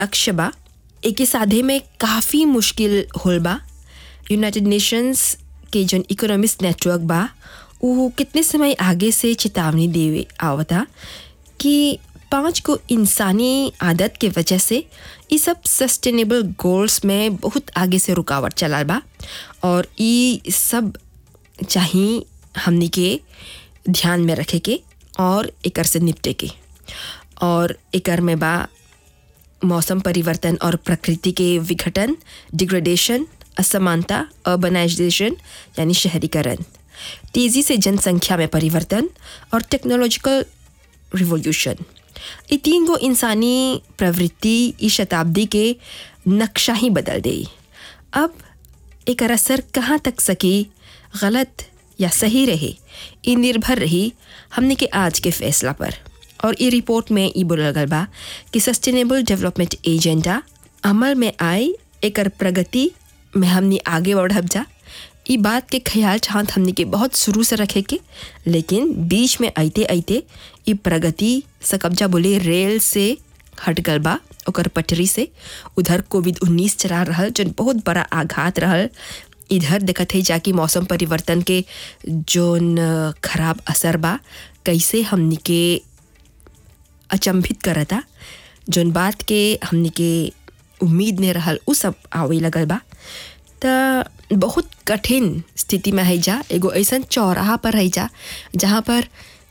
लक्ष्य बा एके साधे में काफ़ी मुश्किल होल बा यूनाइटेड नेशंस के जौन इकोनॉमिक्स नेटवर्क बा उ कितने समय आगे से चेतावनी देवे आवता कि पाँच को इंसानी आदत के वजह से ये सब सस्टेनेबल गोल्स में बहुत आगे से रुकावट चला बा और ये सब चाहिए हमनी के ध्यान में रखे के और एकर से निपटे के और एकर में बा मौसम परिवर्तन और प्रकृति के विघटन डिग्रेडेशन असमानता अर्बनाइजेशन यानी शहरीकरण तेज़ी से जनसंख्या में परिवर्तन और टेक्नोलॉजिकल रिवोल्यूशन ये तीन गो इंसानी प्रवृत्ति इस शताब्दी के नक्शा ही बदल दे अब एक असर कहाँ तक सकी गलत या सही रहे ये निर्भर रही हमने के आज के फैसला पर और ये रिपोर्ट में ये बोलल गल बा कि सस्टेनेबल डेवलपमेंट एजेंडा अमल में आए एकर प्रगति में हमने आगे बढ़ब जा ई बात के ख्याल चाहत हमने के बहुत शुरू से रखे के लेकिन बीच में आइते आइते ई प्रगति सकब्जा बोले रेल से हट गल बा ओकर पटरी से उधर कोविड उन्नीस चला रहल जन बहुत बड़ा आघात रहल इधर देखत है जाकि मौसम परिवर्तन के जोन खराब असर बा कैसे हमनी के अचंभित करता जोन बात के हमनी के उम्मीद ने रहल उ सब आवे लगल बा त बहुत कठिन स्थिति में है जा एगो ऐसा चौराहा पर है जा जहाँ पर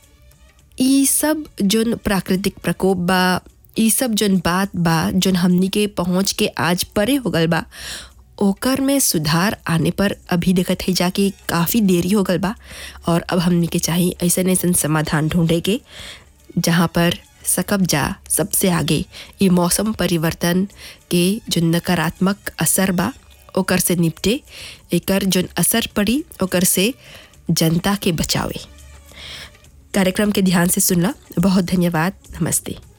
ई सब जोन प्राकृतिक प्रकोप बा ई सब जोन बात बा जोन हमनी के पहुँच के आज परे हो गल बा ओकर में सुधार आने पर अभी देखत है जाके काफ़ी देरी हो गल बा और अब हमनी के चाहिए ऐसा ऐसा समाधान ढूंढे के जहाँ पर सकब जा सबसे आगे ये मौसम परिवर्तन के जो नकारात्मक असर बा ओकर से निपटे एकर जोन असर पड़ी ओकर से जनता के बचावे कार्यक्रम के ध्यान से सुनला बहुत धन्यवाद नमस्ते